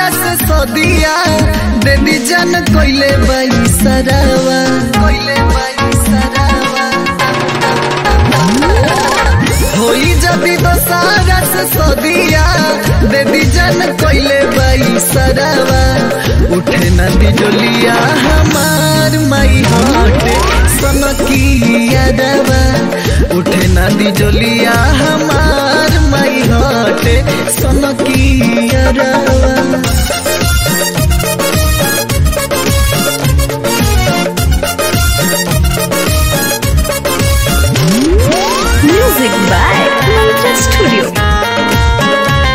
से सदिया दे दी जान कोइले बाई सरावा कोइले बाई सरावा होई जदी दोसारा से सदिया दे दी जान कोइले बाई सरावा उठे न बिजलिया हमार माई हाटे सनकिया दवा उठे न बिजलिया हमार माई हाटे सनकिया दवा Music by Mantra Studio.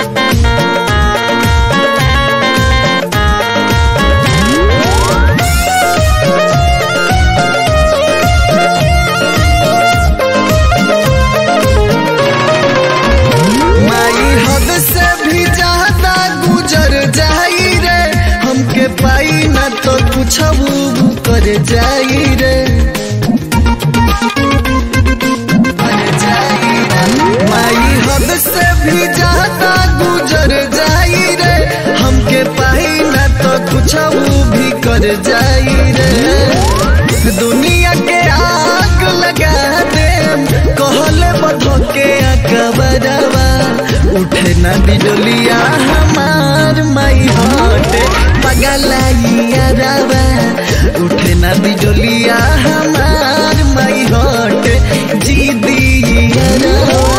माई हद से भी ज्यादा गुजर जाई रे हमके पाई ना तो कुछ कर जाई रे कर जाई रे। माई हद से भी ज्यादा गुजर जाई रे हमके पाई ना तो कुछ भी कर जाई रे दुनिया के आग लगा दे कहले बधो के अकबरवा उठे ना बिजलिया हमार माई हटे पगलाइया रवा उठे ना बिजलिया हमार माई हटे जी दिया रवा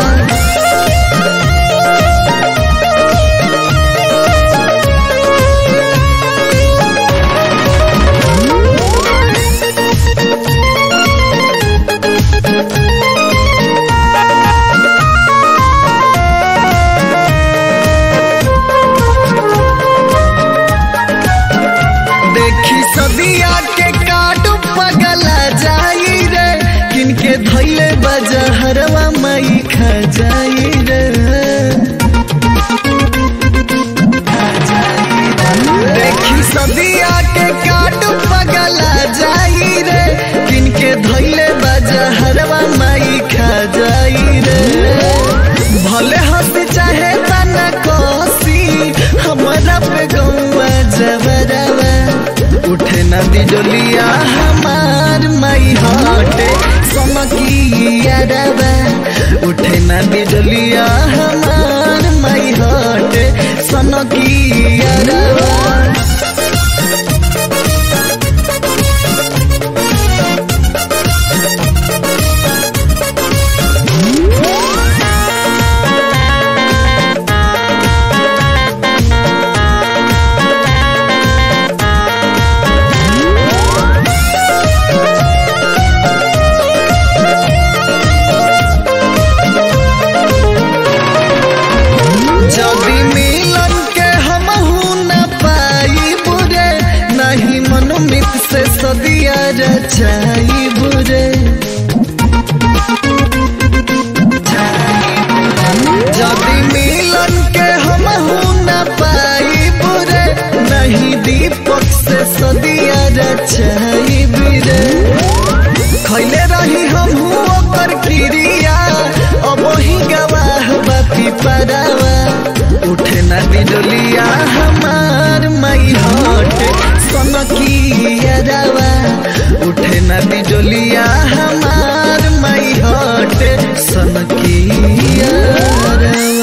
देखी सदिया के काट पगला जाई रे किनके धैले बजहरवा मई खा जाई रे खा जाई रे। देखी सदिया के काट पगला जाई रे किनके धैले बजहरवा मई खा जाई रे भले हंस चाहे तना कोसी हमारा पे गौआ जबरवा उठे ना दिजलिया हमार माई हटे समकिया रवा उठे ना दिजलिया हमार माई हटे सनकिया रवा जदी मिलन के हम न पाई बुरे नहीं मनोमित से सदिया रचाई बुरे जदी मिलन के हम न पाई बुरे नहीं दीपक से सदिया रचाई बुरे खैले रही हम ओकर क्रिया अब ही गवाह बापी परावा उठे ना बिजलिया हमार माई हटे सनकिया रवा उठे ना बिजलिया हमार माई हटे सनकिया रवा